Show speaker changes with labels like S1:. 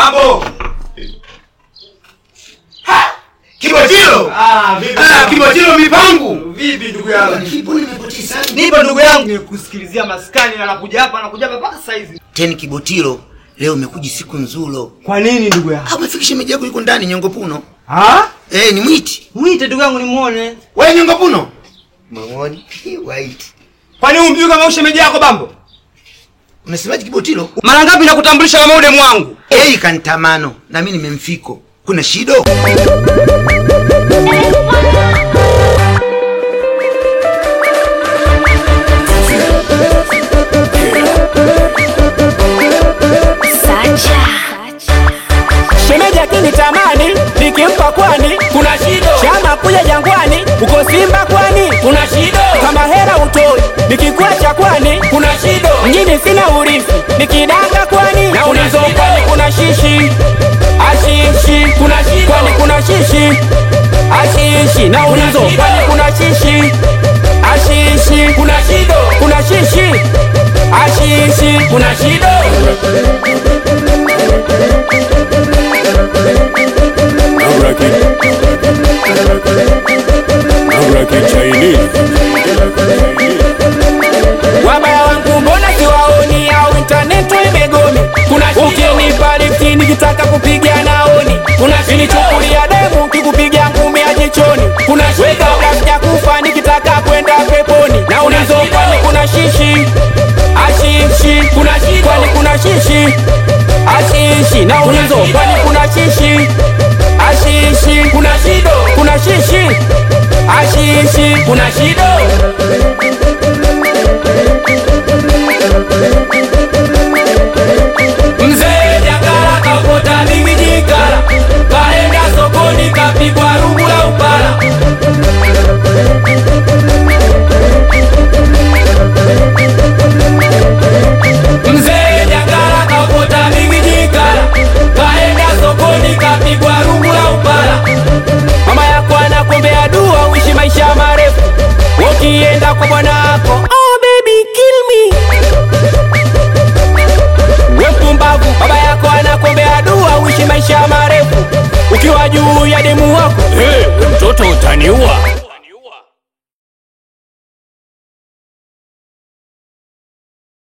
S1: Mambo.
S2: Kibotilo!
S1: Ah, vipi?
S2: Ah, Kibotilo mipangu!
S1: Vipi ndugu yangu?
S2: Nipo nimepoteza.
S1: Nipo ndugu yangu nikusikilizia maskani na nakuja hapa nakuja hapa mpaka saa hizi.
S2: Teni Kibotilo, leo umekuja siku nzulo.
S1: Kwa nini ndugu yangu?
S2: Ah, umefikisha meji yako yuko ndani nyongo puno.
S1: Ah?
S2: Eh, ni mwiti.
S1: Mwite ndugu yangu nimuone.
S2: Wewe nyongo puno? Mamoni, white.
S1: Kwani umjui kama ushemeji yako bambo?
S2: Unasemaje Kibotilo?
S1: Mara ngapi nakutambulisha kama ule mwangu?
S2: Eh, kantamano. Na mimi nimemfiko. Kuna shido?
S3: Shemeji akinitamani nikimpa kwani kuna shido. Chama kuja jangwani uko Simba kwani kuna shido. Kama hera utoi nikikwacha kwani kuna shido. Mjini sina urithi nikidanga kwani na ulizo kwani kuna shishi ashishi kuna shido. Kwani kuna shishi ashishi na ulizo kwani kuna shishi ashishi kuna shido. Kuna shishi ashishi kuna shido.
S4: I'm rocking. I'm rocking Chinese.
S3: Wabaya wangu mbona siwaoni au intaneti imegome? Kuna ukinipa lifti nikitaka kupiga naoni. Kuna kinichukulia demu kikupiga ngumi ya jichoni. Kuna weka kabla sijakufa nikitaka kwenda peponi. Na ulizo kwani kuna shishi ashishi kuna shishi kwani kuna shishi ashishi na ulizo kwani kuna shishi ashishi kuna shido kuna shishi ashishi kuna shido Mzee Jakala kakota mimijikala, kaenda sokoni kapigwa rungu la upala. Mzee Jakala kakota mimijikala, kaenda sokoni kapigwa rungu la upala. Mama yako anakuombea dua uishi maisha marefu, ukienda kwa bwana wako. Oh baby kill me we mpumbavu, baba yako anakuombea dua uishi maisha marefu, ukiwa juu ya demu wako
S4: Hey, mtoto utaniua.